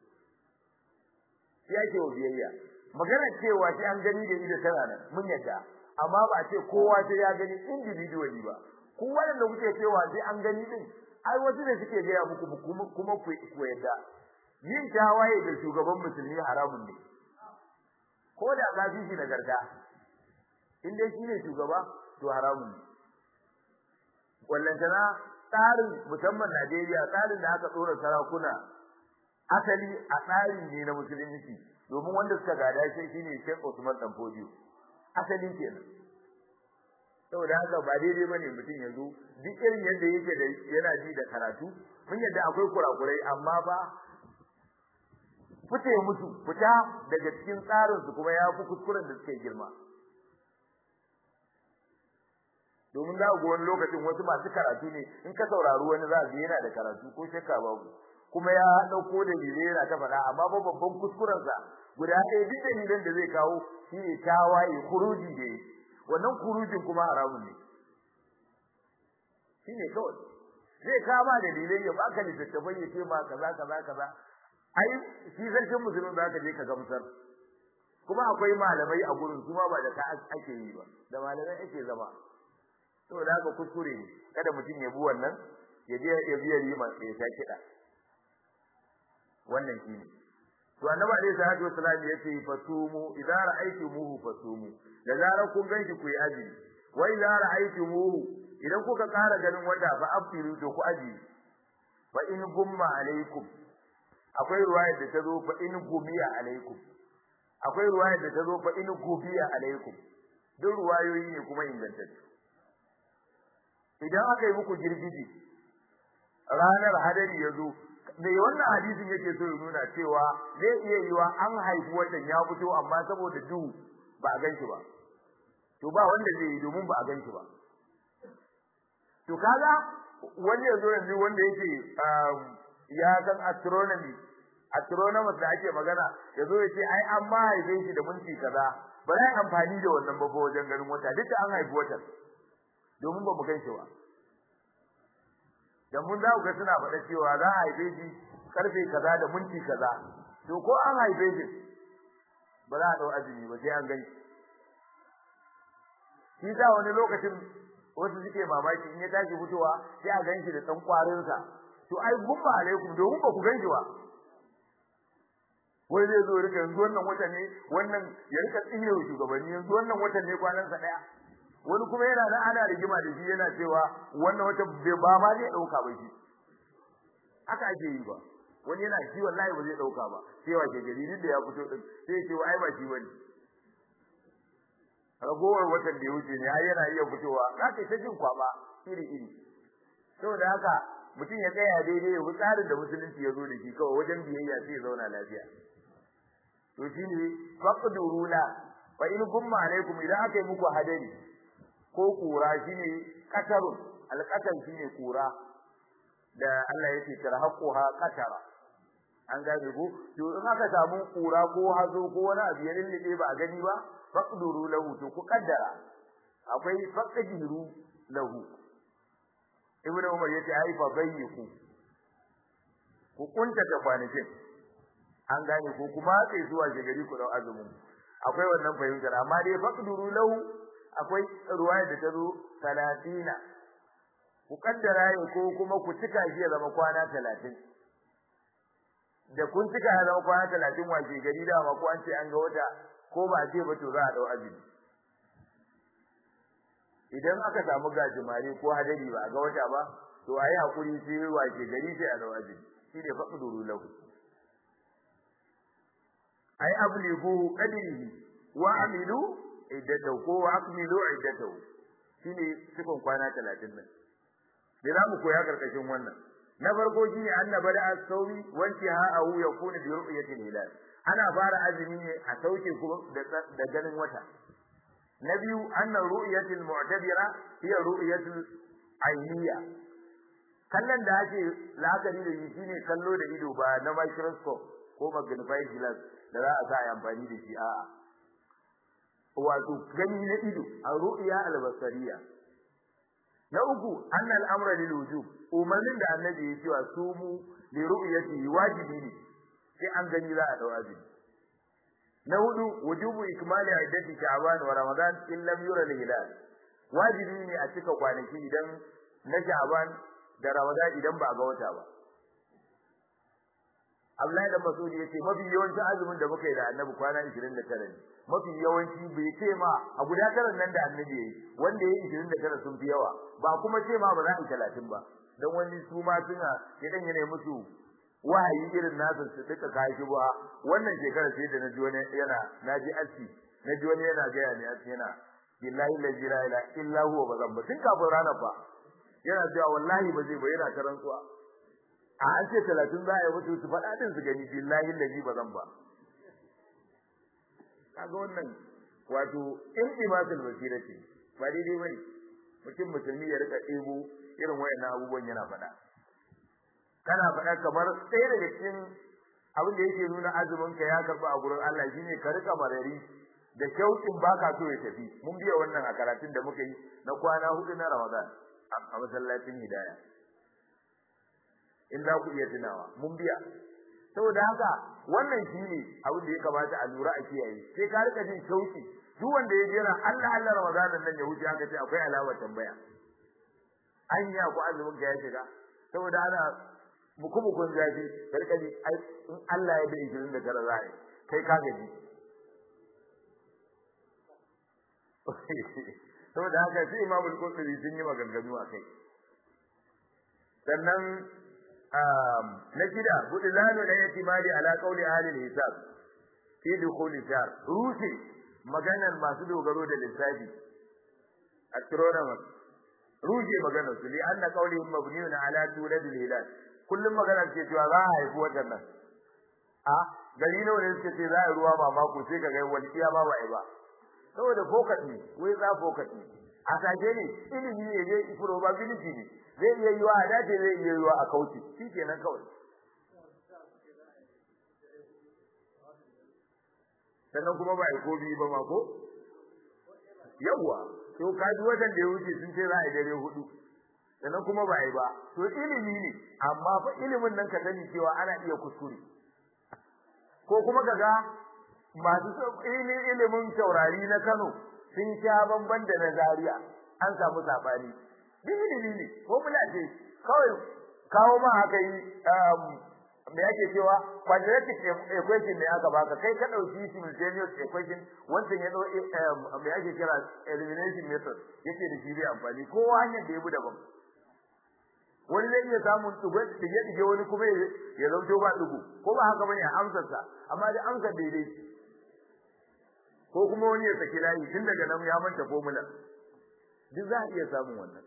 shi ake wa biyayya magana cewa shi an gani da ido tana nan mun yadda amma ba a ce kowa sai ya gani individually ba ku wanda kuke cewa sai an gani din ai wasu ne suke gaya muku kuma ku yadda yin tawaye da shugaban musulmi haramun ne ko da ka fi shi nagarta in dai shine shugaba to haramun ne wallantana tsarin musamman Najeriya tsarin da aka tsora sarakuna asali a tsari ne na musulunci domin wanda suka gada shi shine Sheikh Usman Dan Fodio asali kenan saboda haka ba daidai bane mutum yanzu duk irin yadda yake da yana ji da karatu mun yadda akwai kurakurai amma ba fice musu fita daga cikin tsarin su kuma ya fi kuskuren da suke girma domin za ga wani lokacin wasu masu karatu ne in ka saurari wani za ga yana da karatu ko shakka babu kuma ya dauko da dalilai yana ta faɗa amma ba babban kuskuren sa guda ɗaya duk dalilan da zai kawo shi ne tawaye kuruji da wannan kurujin kuma haramun ne shi ne kawai zai kama dalilai ya baka littattafai ya ce ma kaza kaza kaza ai shi sarkin musulmin za ka je ka gamsar kuma akwai malamai a gurin su ma ba da ka ake yi ba da malamai ake zama saboda haka kuskure ne kada mutum ya bi wannan ya je ya biya rima ya sha kiɗa wannan shi ne to annabi alaihi salatu wasallam ya ce fasumu idza ra'aytumuhu fasumu da zarar kun ganshi ku yi azumi wa idza ra'aytumuhu idan kuka ƙara ganin wata fa afiru to ku aji fa in gumma alaikum akwai ruwayar da ta zo fa in gumiya alaikum akwai ruwayar da ta zo fa in gubiya alaikum duk ruwayoyi ne kuma ingantattu idan aka yi muku girgiji ranar hadari ya zo me wannan hadisin yake so ya nuna cewa zai iya yiwa an haifi watan ya fito amma saboda duhu ba a ganshi ba to ba wanda zai yi domin ba a ganshi ba to kaga wani yazo yanzu wanda yake ya san astronomy astronomers da ake magana yazo ya ce ai an ma haife shi da minti kaza ba za amfani da wannan ba wajen ganin wata duk da an haifi watan domin ba mu ganshi ba da mun za ku ga suna faɗa cewa za a haife shi karfe kaza da minti kaza to ko an haife shi ba za a dau azumi ba sai an gani shi da wani lokacin wasu suke mamaki in ya tashi fitowa sai a ganshi da dan kwarin sa to ai gumma alaikum domin ba ku ganshi ba wai zai zo rika yanzu wannan watan ne wannan ya rika tsine shugabanni yanzu wannan watan ne kwanan sa daya wani kuma yana nan ana rigima da shi yana cewa wannan wata ba ma zai dauka ba shi haka ake yi ba wani yana shi wallahi ba zai dauka ba sai wa ke jaridin da ya fito din sai ya ce ai ba shi bane ragowar watan da ya wuce ne ai yana iya fitowa za ka ta jin kwaba iri iri saboda haka mutum ya tsaya daidai ya bi tsarin da musulunci ya zo da shi kawai wajen biyayya sai ya zauna lafiya to shine faqduruna fa in gumma alaikum idan aka yi muku hadari ko kura shine qatarun alqatar shine kura da Allah yake tarhaquha qatara an gane ko to in aka samu kura ko hazo ko wani abu ya lille ba a gani ba faqduru lahu to ku kaddara akwai faqdiru lahu ibnu umar yace ai fa bayyiku ku kunta ta kwanakin an gane ko kuma sai zuwa shigari ku dau azumin akwai wannan fahimtar amma dai faqduru lahu akwai ruwaya da ta zo 30 ku kaddara ne ko kuma ku cika shi ya zama kwana 30 da kun cika ya zama kwana 30 washe gari da ma ko an ce an ga wata ko ba a ce ba to za a dau azumi idan aka samu gajimare ko hadari ba a ga wata ba to ayi hakuri sai washe gari sai a dau azumi shi ne faqduru lahu ay ablighu qadrihi wa amilu iddatahu ko wa akmilu iddatahu shine cikon kwana 30 nan da za mu koya karkashin wannan na farko shine annaba da as-sawi wanti ha'ahu yakunu bi ru'yatil hilal ana fara azumi ne a sauke kuma da ganin wata na biyu anna ru'yatil mu'tabira hiya ru'yatul ayniya kallon da ake la'akari da shi shine kallo da ido ba na microscope ko magnifying glass da za a sa a amfani da shi a'a wato gani na ido a ru'ya al-basariya na uku anna al-amra lil wujub umarnin da annabi ya cewa sumu li ru'yati wajibi ne sai an gani za a dawo azumi na hudu wujubu ikmali iddati sha'ban wa ramadan in lam yura al-hilal wajibi ne a cika kwanaki idan na sha'ban da ramadan idan ba a ga wata ba Abdullahi da Masudi yace mafi yawancin azumin da muka yi da Annabi kwana 29 ne mafi yawanci bai ce ma a guda taran nan da Annabi yayi wanda yayi 29 sun fi yawa ba kuma ce ma ba za a yi 30 ba dan wani su ma suna idan yana musu wahayi irin nasu su duka kai shi ba wannan shekara sai da naji wani yana naji aski naji wani yana ga yana aski yana billahi la ilaha illa huwa bazan ba tun kafin ranar ba yana cewa wallahi ba zai ba yana ta rantsuwa a an ce talatin za a yi mutu su faɗa din su gani billahi lazi ba zan ba kaga wannan wato in imatul basira ce ba daidai bane mutum musulmi ya rika ɗebo irin wayannan abubuwan yana faɗa kana faɗa kamar ɗaya daga cikin abin da yake nuna azumin ka ya karɓa a gurin Allah shine ka rika marari da shauƙin baka so ya tafi mun biya wannan a karatun da muka yi na kwana hudu na Ramadan a masallacin Hidaya in za ku iya tunawa mun biya saboda haka wannan shine abin da ya kamata a lura a kiyaye sai ka rika jin shauki duk wanda ya jira Allah Allah Ramadanan nan ya wuce haka sai akwai alawar tambaya an ya ku azumin ka ya shiga saboda ana muku mukun zafi ka rika ji ai in Allah ya da 29 za a kai ka gaji saboda haka sai Imam Al-Qurtubi sun yi maganganu akai sannan na shida budlanu la yatimadi ala qawli ahli al-hisab fi dukhul shahr rusi maganar masu dogaro da lissafi astronomers rusi maganar su li anna qawlihim mabniun ala tulad al-hilal kullum maganar ce cewa za a haifi watan nan a gari nawa ne suke ce za a ruwa ba mako sai ka ga wani iya ba ba ba saboda focus ne wai za focus ne a sake ne ilimi ne zai probability ne zai iya yiwa a dace zai iya yiwa a kauce shi kenan kawai sannan kuma ba a ko biyu ba ma ko yawwa to kaji watan da ya wuce sun ce za a yi dare hudu sannan kuma ba a yi ba to ilimi ne amma fa ilimin nan ka sani cewa ana iya kuskure ko kuma kaga masu ilimin taurari na Kano sun sha bamban da na Zaria an samu sabani duk ilimi ne ko mula ce kawai kawo ma haka yi me yake cewa quadratic equation ne aka baka kai ka dauki simultaneous equation wancan ya dau me yake kira elimination method yake da shi bai amfani ko hanyar da ya bi daban wani zai iya samun dugo dige dige wani kuma ya zauto ba dugo ko ba haka bane amsar sa amma da amsar daidai ko kuma wani ya saki layi tun daga nan ya manta formula duk za a iya samun wannan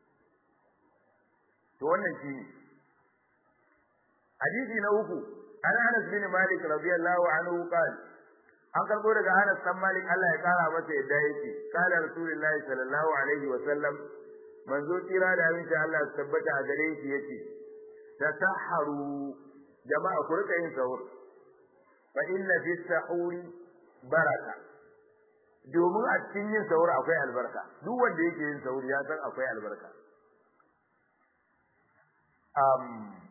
to wannan shi ne hadisi na uku an Anas bin Malik radiyallahu anhu qala an karbo daga Anas dan Malik Allah ya kara masa yadda yake kala Rasulullahi sallallahu alaihi wa sallam manzo tira da aminci Allah su tabbata a gare shi yace tasahharu jama'a ku rika yin sahur fa inna fi sahuri baraka domin a cikin yin sahur akwai albarka duk wanda yake yin sahur ya san akwai albarka um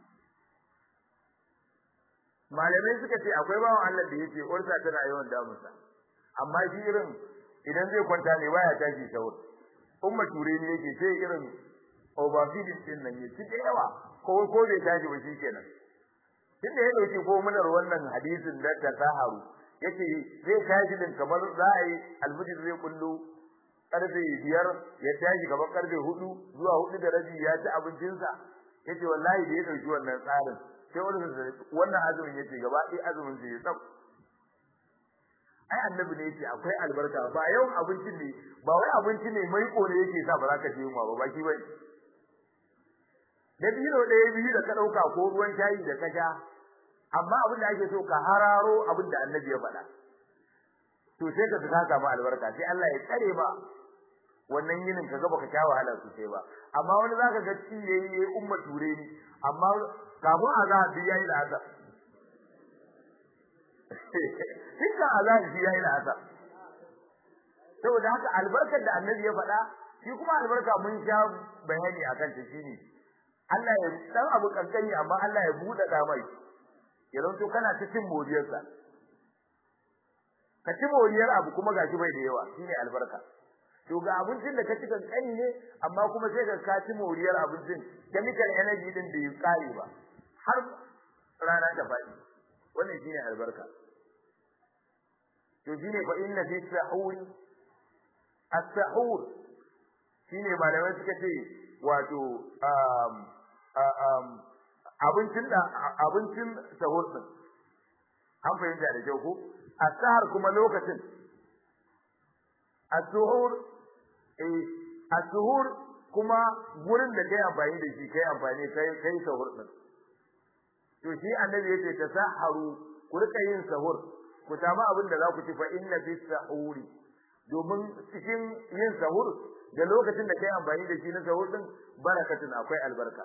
malamai suka ce akwai bawan Allah da yake ursa tana yawan damunsa amma shi irin idan zai kwanta ne baya tashi sahur umma ture ne yake sai irin overfeeding din nan yake da yawa ko ko bai tashi ba shi kenan tun da ya dauki ko munar wannan hadisin da ta saharu yace zai tashi din kamar za a yi almujid zai kullu karfe biyar ya tashi kamar karfe hudu zuwa hudu da rabi ya ci abincinsa yace wallahi da ya dauki wannan tsarin sai wani wannan azumin yace gaba ɗaya azumin sai ya tsaf ai annabi ne yace akwai albarka ba yau abincin ne ba wai abinci ne mai kore yake sa ba za ka je yunwa ba baki bane da biro ɗaya biyu da ka ɗauka ko ruwan shayi da ka sha amma abin da ake so ka hararo abin da annabi ya faɗa to sai ka saka samu albarka sai Allah ya tsare ba wannan yinin ka ga baka sha wahala sosai ba amma wani zaka ga ci yayi yayi umma ture ni amma kafin azhar bi yayi da azhar Tinka azhar bi yayi da azhar saboda haka albarkar da annabi ya faɗa shi kuma albarka mun sha bayani akan ta shine Allah ya dan abu kankani amma Allah ya buɗe da mai ya zanto kana ta cin moriyarsa ka ci moriyar abu kuma gashi bai da yawa shine albarka to ga abincin da ka ci kankani ne amma kuma sai ka ka ci moriyar abincin chemical energy din da ya kare ba har rana ta faɗi wannan shine albarka to shine fa inna fi sahur as-sahur shine malamai suka ce wato um um abincin da abincin sahur din an fahimta da kyau ko as-sahar kuma lokacin as-suhur eh as-suhur kuma gurin da kai amfani da shi kai amfani kai kai sahur din to shi annabi yace tasaharu ku rika yin sahur ku samu abin da za ku ci fa inna fi sahuri domin cikin yin sahur da lokacin da kai amfani da shi na sahur din barakatun akwai albarka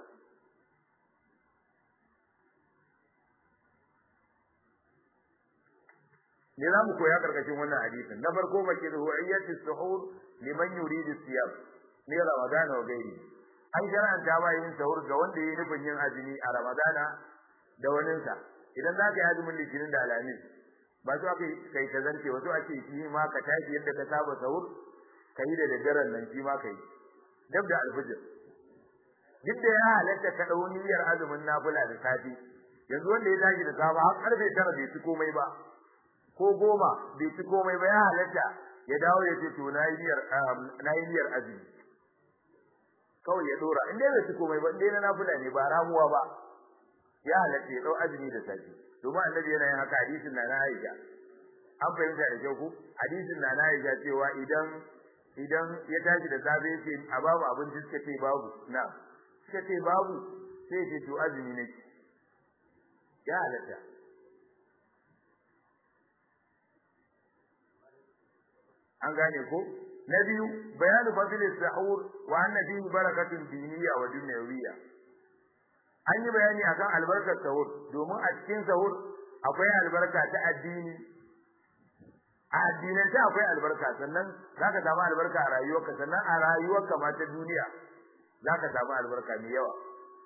ne za mu koya karkashin wannan hadisin na farko mace da hu'iyyati suhur liman yuridu siyam ne ramadana wa gairi an shar'anta ma yin sahur ga wanda yayi nufin yin azumi a ramadana da waninsa idan za ka yi azumin litinin da alamin ba su aka kai ta zance wasu ake shi ma ka tashi yadda ka saba sahur ka yi da daddaren nan shi ma ka yi dab da alfijir duk da ya halatta ka ɗau niyyar azumin nafila da safi yanzu wanda ya tashi da safa har karfe tara bai ci komai ba ko goma bai ci komai ba ya halatta ya dawo ya ce to na yi niyyar na yi niyyar azumi kawai ya dora in dai bai ci komai ba in dai na nafila ne ba ramuwa ba ya halatta ya dau azumi da safi domin annabi yana yin haka hadisin na na Aisha an fahimta da kyau ko hadisin na na Aisha cewa idan idan ya tashi da safe yace a babu abinci suka ce babu na suka ce babu sai ya ce to azumi ne ya halatta an gane ko na biyu bayanu fadilis sahur wa anna fihi barakatun diniyya wa dunyawiyya an yi bayani akan albarkar sahur domin a cikin sahur akwai albarka ta addini a addinance akwai albarka sannan zaka samu albarka a rayuwarka sannan a rayuwarka ma ta duniya zaka samu albarka mai yawa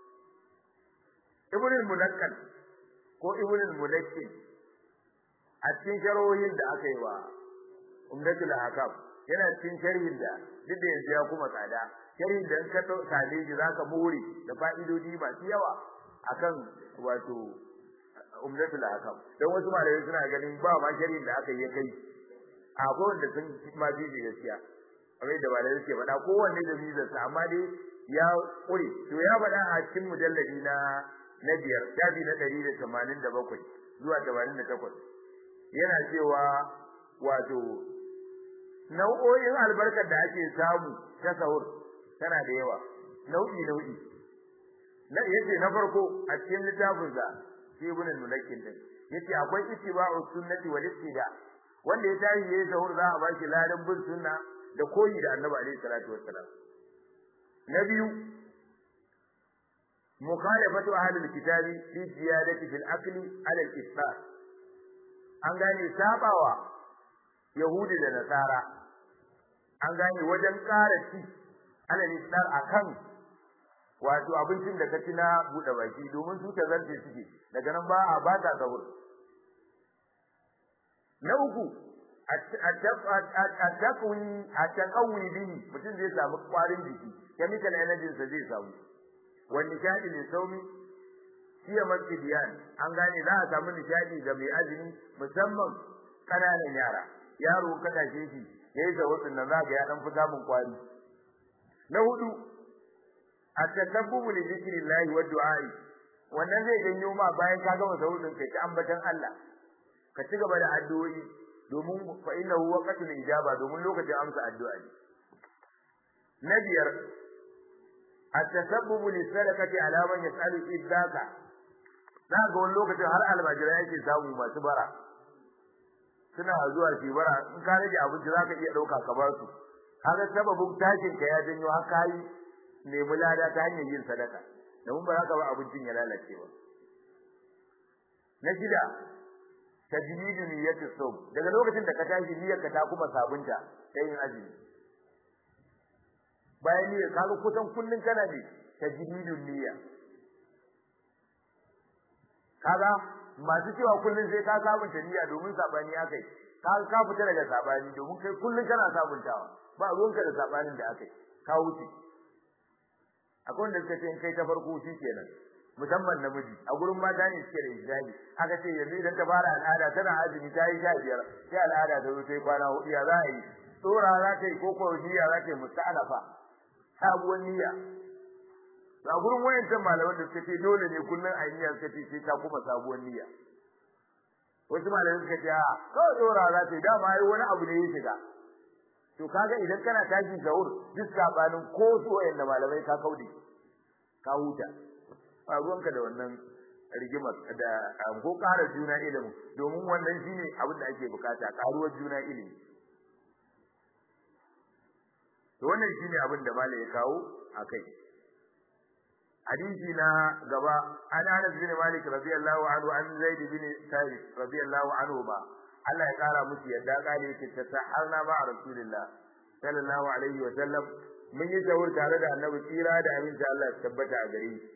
ibn al-mulakkal ko ibn al-mulakkin a cikin sharohin da aka yi wa umdatul ahkam yana cikin sharhin da duk da yanzu ya kuma tsada sharhin da in ka same shi zaka more da fa'idodi masu yawa akan wato umdatul ahkam dan wasu malamai suna ganin ba ma sharhin da aka yi kai akwai wanda sun ma bi gaskiya kamar da malamai suke faɗa kowanne da mizarsa amma dai ya ƙure to ya faɗa a cikin mujalladi na na biyar shafi na ɗari da tamanin da bakwai zuwa tamanin da takwas yana cewa wato nau'o'in albarkar da ake samu ta sahur tana da yawa nau'i nau'i na yace na farko a cikin littafin sa shi ibn al-mulakkin din yace akwai ittiba'u sunnati wal ittida wanda ya tashi yayin sahur za a ba shi ladan bin sunna da koyi da annabi alaihi salatu wassalam na biyu mukhalafatu ahli alkitabi fi ziyadati fil akli ala al-iftar an gane sabawa yahudi da nasara an gane wajen ƙara ci ala al-iftar akan wato abincin da ka ci na buɗe baki domin su ta zance suke daga nan ba a ba ta sahur na uku at-taqwi at-taqwi bihi mutum zai samu kwarin jiki chemical energy sa zai samu wa nishadi ne saumi siya masjidiyan an gane za a samu nishadi ga mai azumi musamman kananan yara yaro ka tashe shi yayi da wasu nan zaka ya dan fi samun kwari na hudu at-tasabbubu li dhikrillahi wa du'ai wannan zai janyo ma bayan ka gama sahudin kai ta ambatan Allah ka ci gaba da addu'o'i domin fa innahu waqtul ijaba domin lokacin amsa addu'a ne na biyar at-tasabbubu li sadaqati ala man yas'alu idzaka za ga wani lokacin har almajira yake samu masu bara suna zuwa shi bara in ka rage abinci zaka iya dauka ka ba su kaga sababin tashin ka ya janyo har kai nemi lada ta hanyar yin sadaka domin ba za ka ba abincin ya lalace ba na shida tajmidu niyyati sawm daga lokacin da ka tashi niyyar ka ta kuma sabunta ta yin azumi bayan niyyar ka kusan kullun kana ne tajmidu niyya kaga masu cewa kullun sai ka sabunta niyya domin sabani akai ka ka fita daga sabani domin kai kullun kana sabuntawa ba ruwanka da sabanin da akai ka wuce akwai wanda suka ce in kai ta farko shi kenan musamman namiji a gurin mata ne suke da hijabi aka ce yanzu idan ta fara al'ada tana azumi ta yi sha biyar sai al'ada ta zo ta yi kwana hudu ya za a yi tsora za ta yi ko ko niyya za ta yi musta'alafa sabuwar niyya a gurin wayancan malaman da suka ce dole ne kullum a niyya suka ce sai ta kuma sabuwar niyya wasu malamai suka ce a kawai tsora za ta yi dama ai wani abu ne ya shiga to kaga idan kana tashi sahur duk sabanin ko su wayanda malamai ka kaude ka huta ba ruwanka da wannan rigimar da ko ƙara juna ilimi domin wannan shine abin da ake bukata karuwar juna ilimi to wannan shine abin da malai ya kawo akai hadisi na gaba an Anas bin Malik radiyallahu anhu an Zaid bin Thabit radiyallahu anhu ba Allah ya kara musu yadda kale yake ta saharna ba rasulullah sallallahu alaihi wa sallam mun yi tawur tare da annabi tsira da aminci Allah ya tabbata a gare shi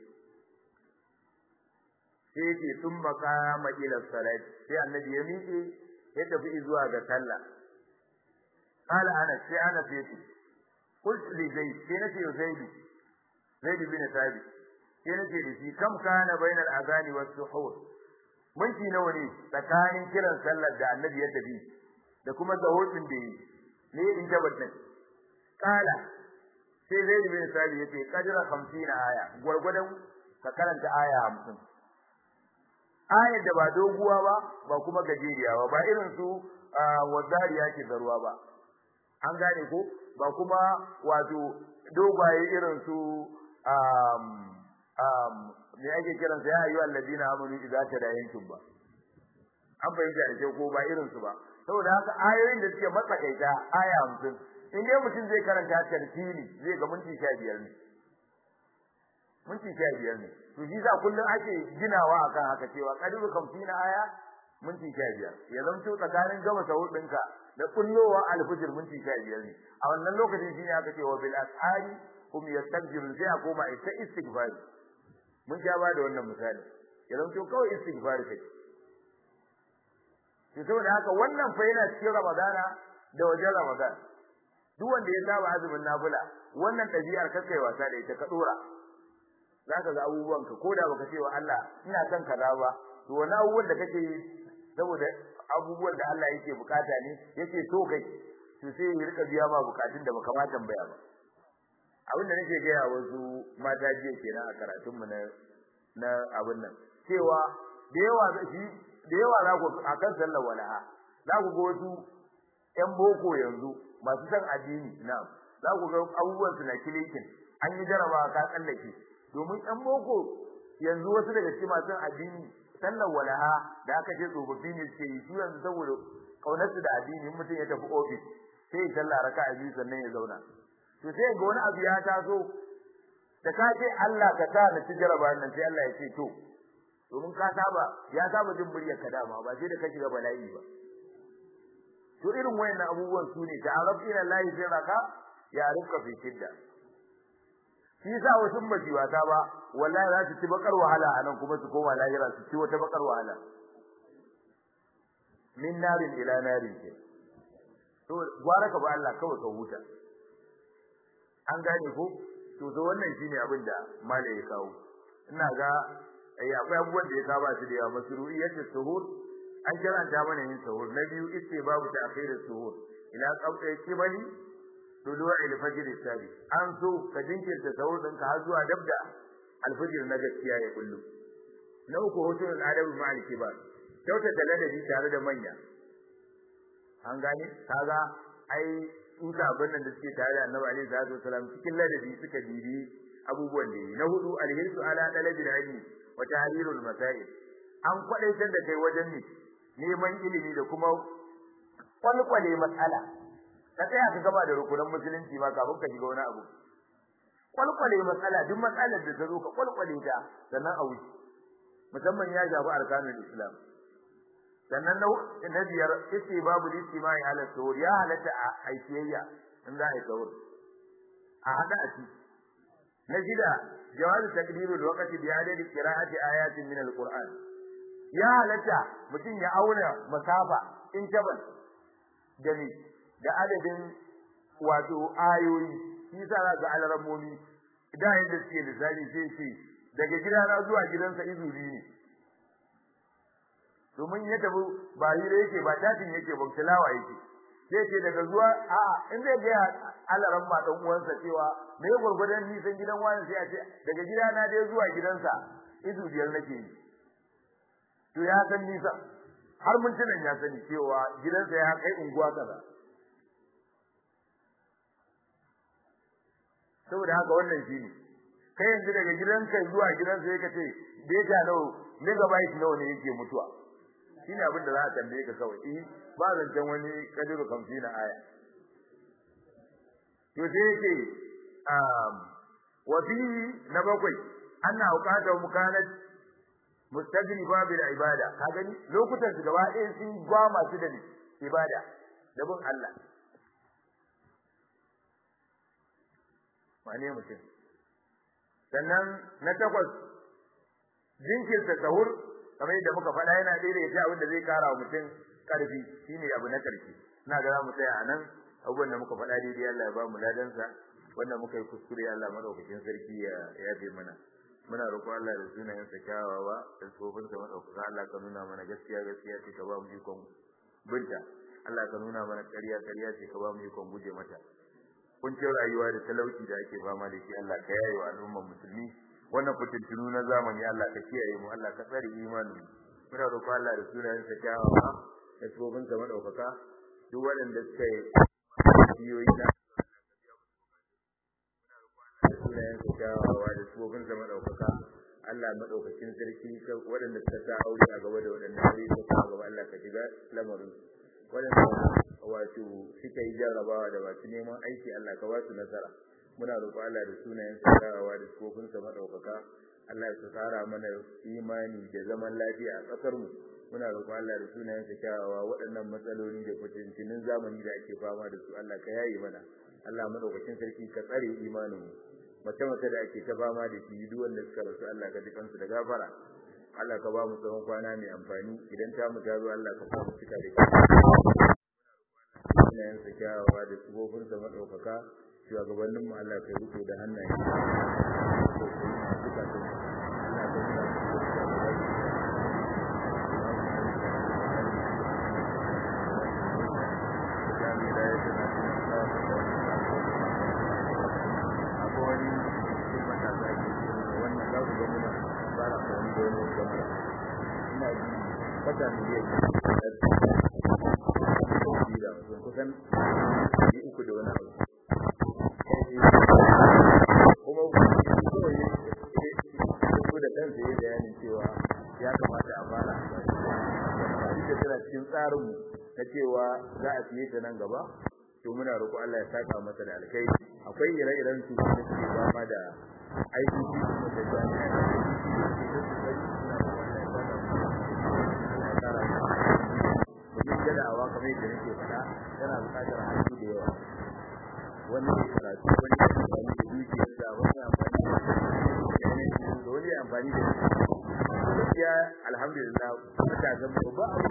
sai yake sun makama ila salat sai annabi ya miƙe ya tafi zuwa ga sallah qala ana sai ana sai qult li zaid sai nace zaid zaid bin thabit sai nace da shi kam kana bainal azani was suhur minti nawa ne tsakanin kiran sallar da annabi ya tafi da kuma zahotin da yi ne in tabbatar qala sai zaid bin thabit yace qadra 50 aya gurgudan ka karanta aya 50 ayar da ba doguwa ba ba kuma gajeriya ba ba irin su wazariya ke zaruwa ba an gane ko ba kuma wato dogwaye irin su um um me ake kiran sa ya ayu alladina amanu idza tadayantum ba an fahimta da ko ba irin su ba saboda haka ayoyin da suke matsakaita aya 50 in dai mutum zai karanta tartili zai ga minti 15 ne minti 15 ne to shi za kullun ake ginawa akan haka cewa kadiru kamfina aya minti 15 ya zanto tsakanin gama sahur dinka da kullowa alfujr minti 15 ne a wannan lokacin shine aka ce wa bil ashari hum yastaghfirun sai a koma ita istighfar mun ja ba da wannan misali ya zanto kawai istighfar kai to saboda haka wannan fa yana cikin ramadana da wajen ramadan duk wanda ya saba azumin nafila wannan ɗabi'ar kakai wasa da ita ka dora zaka ga abubuwan ka koda baka ce wa Allah ina son kaza ba to wani abubuwan da kake yi saboda abubuwan da Allah yake bukata ne yake so kai to sai ya rika biya ma bukatun da baka ma tambaya ba abin da nake gaya wasu mata jiya kenan a karatun mu na na abin nan cewa da yawa shi da yawa za ku akan sallar walaha za ku ga wasu ƴan boko yanzu masu san addini na'am za ku ga abubuwan su na kilikin an yi jarabawa ka tsallake domin ɗan boko yanzu wasu daga cikin masu addini sallar walaha da aka ce tsofaffi ne suke yi su yanzu saboda kaunarsu da addini mutum ya tafi ofis sai ya sallah raka'a biyu sannan ya zauna to sai ga wani abu ya taso da ka ce Allah ka sa na ci jaraba nan sai Allah ya ce to domin ka saba ya saba jin muryar ka dama ba sai da ka shiga bala'i ba to irin wayannan abubuwan su ne ta'aruf ila Allah sai raka ya rika fi shidda shi yasa wasu baji wata ba wallahi za su ci bakar wahala anan kuma su koma lahira su ci wata bakar wahala min narin ila narin ke to gwara ka ba Allah kawai ka huta an gane ko to to wannan shine abin da malai ya kawo ina ga ai akwai abubuwan da ya saba su da yawa masru'iyyat suhur an karanta mana yin suhur na biyu ice babu ta'khir suhur ila qawli kibali tulu'i al-fajr as-sadi an so ka jinkirta suhur din ka har zuwa dabda al-fajr na gaskiya ya kullu na uku hutun al-adab ma'al kibar kyautata ladabi tare da manya an gane kaga ai tuta abin nan da suke tare da Annabi alaihi salatu wasalam cikin ladabi suka bibi abubuwan da yi na hudu alhirsu ala dalabil ilmi wa tahrirul masail an kwadaitar da kai wajen ne neman ilimi da kuma kwalkwale matsala ka tsaya ka gaba da rukunan musulunci ma kafin ka shiga wani abu kwalkwale matsala duk matsalar da ta zo ka kwalkwale ta sannan a wuce musamman ya shafi arkanul islam sannan na biyar yace babu listimai ala sahur ya halatta a aikiyayya in za a yi sahur a hada a ci na shida jawazu takdiru da wakati bi adadi qira'ati ayatin min alquran ya halatta mutum ya auna masafa in jabal da ni da adadin wato ayoyi shi sa za ga alarammomi da yadda suke lissafi sai ce daga gidana zuwa gidansa izu biyu ne domin ya tafi ba hira yake ba tatin yake ba tilawa yake sai ce daga zuwa a'a in zai ga alaran ma dan uwansa cewa me ya gurgurdan nisan gidan wani sai a ce daga gida na dai zuwa gidansa izu biyar nake yi to ya san nisa har mun tunan ya sani cewa gidansa ya kai unguwa kaza saboda haka wannan shine kai yanzu daga gidanka zuwa gidansa yake ce data nawa megabyte nawa ne yake mutuwa shine abin da za a tambaye ka kawai eh ba zancen wani kadiru kamfi na aya to sai yake um wa fi na bakwai anna auqata mukanat mustajriba bil ibada ka gani lokutan su gaba ɗaya sun gwa masu da ibada da bin Allah wane mutum sannan na takwas jinkirta sahur kamar yadda muka faɗa yana ɗaya daga cikin abin da zai kara wa mutum ƙarfi shine abu na ƙarfi ina ga za mu tsaya a nan abubuwan da muka faɗa daidai Allah ya ba mu ladansa wanda muka yi kuskure Allah madaukakin sarki ya yafe mana muna roƙo Allah da sunayen sa kyawawa da tsofin sa madaukaka Allah ka nuna mana gaskiya gaskiya ce ka ba mu ikon binta Allah ka nuna mana ƙarya ƙarya ce ka ba mu ikon guje mata kuncin rayuwa da talauci da ake fama da shi Allah ka yaye wa al'ummar musulmi wannan fitintunu na zamani Allah ka kiyaye mu Allah ka tsare imanin muna roƙo Allah da sunayen sa kyawawa da tsofin sa madaukaka duk waɗanda suka yi biyoyi na sunayen sa kyawawa da tsofin sa madaukaka Allah madaukakin sarki waɗanda suka sa aure a gaba da waɗanda aure suka sa gaba Allah ka shiga lamarin waɗanda wato suka yi jarrabawa da masu neman aiki Allah ka ba su nasara muna roƙo Allah da sunayen sa kyawawa da tsofin sa madaukaka Allah ya tsara mana imani da zaman lafiya a ƙasar mu muna roƙo Allah da sunayen sa kyawawa waɗannan matsaloli da fitintinin zamani da ake fama da su Allah ka yaye mana Allah madaukakin sarki ka tsare imanin mu mace mace da ake ta fama da shi duk wanda suka rasu Allah ka dukan su da gafara Allah ka ba mu tsawon kwana mai amfani idan ta mu ta zo Allah ka sa mu cika da sunayen sa kyawawa da sufofin sa madaukaka shugabannin mu Allah ka riko da hannaye wata miliyan kusan uku da wani abu kuma ko da kansa ya bayanin cewa ya kamata a fara amfani da tana cikin tsarinmu na na cewa za a siye ta nan gaba to muna roƙo Allah ya saka masa da alkai akwai ire-iren su da suke fama da aiki kuma da jami'a da domin jadawa kamar yadda nake faɗa tana buƙatar hannu da yawa wani ne karatu wani ne amfani da dukiyar da wani amfani da da wani amfani da gaskiya alhamdulillah matasan mu ba abu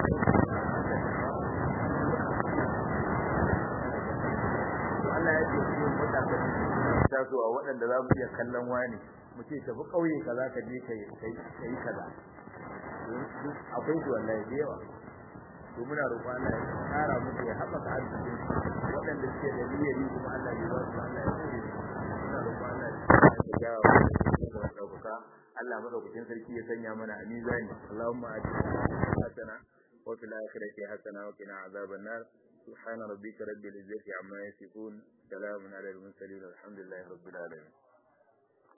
Allah ya ce cikin matasan tasowa waɗanda za mu iya kallon wani mu ce tafi ƙauye kaza ka je ka yi kaza akwai su wallahi da yawa to muna roƙon Allah ya kara musu ya haɓaka arzikin waɗanda suke da niyyar yi kuma Allah ya ba su Allah ya tsare muna roƙon Allah ya jawo da ɗaukaka Allah madaukakin sarki ya sanya mana a mizani Allahumma atina hasana wa fil akhirati hasana wa qina azaban nar سبحان ربك رب العزة عما يصفون سلام على المرسلين والحمد لله رب العالمين